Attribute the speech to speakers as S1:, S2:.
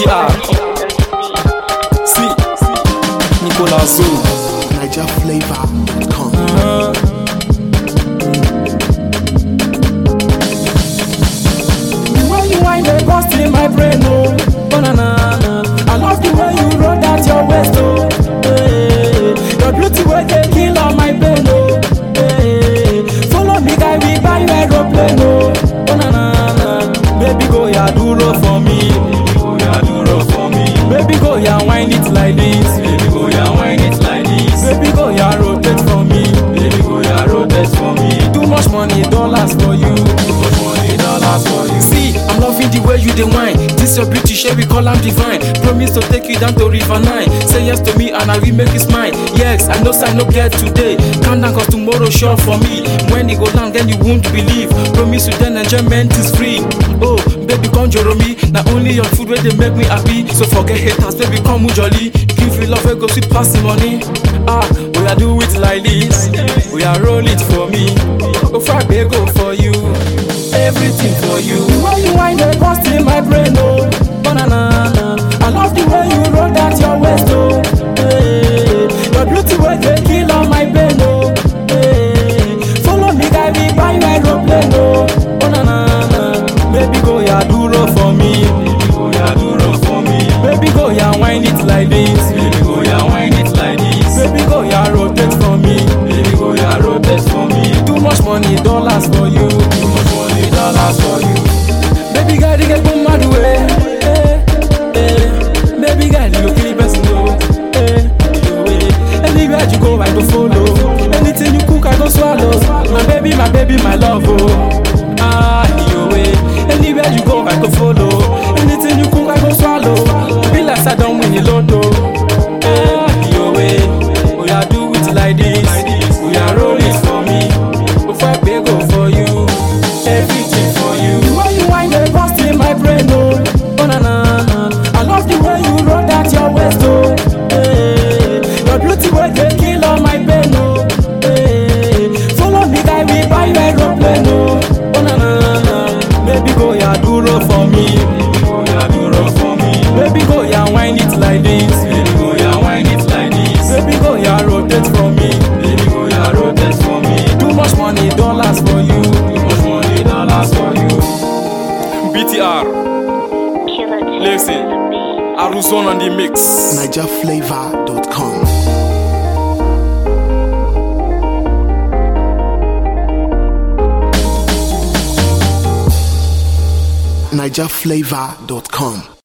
S1: BTR. See, Nicolas Zoo.
S2: NigerFlavor.com.
S1: The way you wind the bust in my brain, oh, banana. I love the way you roll that your waist, oh. Hey, your beauty way they kill on my brain, oh. Hey, follow me, guy, we buy you aeroplane, oh. Banana, baby go ya duro for me, baby go ya duro for me, baby go ya wind it like this, baby go ya wind it like this, baby go ya rotate for me, baby go ya rotate for me. Too much money, dollars for you, too much money, dollars for you. See, I'm loving the way you dey whine. This your beauty, share we call am divine. Promise to take you down to River Nine. Say yes to me and I will make you smile. Yes, I know say I no get today. Calm down cause tomorrow sure for me. When it go down, then you won't believe. Promise you then enjoyment is free. Oh, baby come joro me. Not only your food where they make me happy. So forget haters, baby come jolly. Give you love, we go sweet pass the money. Ah, we are do it like this. We are roll it for me. Go far, go for you. Everything for you. The way you wind the bust in my brain, oh, banana. I love the way you roll that your waist, oh. Hey, your beauty way they kill on my brain, oh. Hey, follow me, guy, we buy you aeroplane, oh. Banana, baby go ya duro for me, baby go ya duro for me, baby go ya wind it like this, baby go ya wind it like this, baby go ya rotate for me, baby go ya rotate for me. Too much money, dollars for you, too much money, dollars for you. Baby girl, you get boom mad way. Eh, eh. Baby girl, you go kill the person, no. Eh, yo, eh. Anywhere you go, I go follow. Anything you cook, I go swallow. My baby, my baby, my love, oh. Ah, yo, eh. Anywhere you go, I go follow. Anything you cook, I go swallow. Be like I don't win the lotto. Eh, yo, eh. Oh, yeah, do it like this. Oh, yeah, roll it for me. Before I pay, go for you. Everything for you. The way you wind the bust in my brain, oh. Banana. I love the way you roll that your waist, oh. Hey, your beauty way they kill on my pain, oh. Hey, follow me, guy, we buy you aeroplane, oh. Banana. Baby, go ya duro for me. Baby, go ya duro for me. Baby, go ya wind it like this. Baby, go ya wind it like this. Baby, go ya rotate for me. Baby, go ya rotate for me. Too much money, dollars for you. Too much money, dollars for you. BTR, listen, Aruzon on the mix.
S2: NigerFlavor.com. NigerFlavor.com.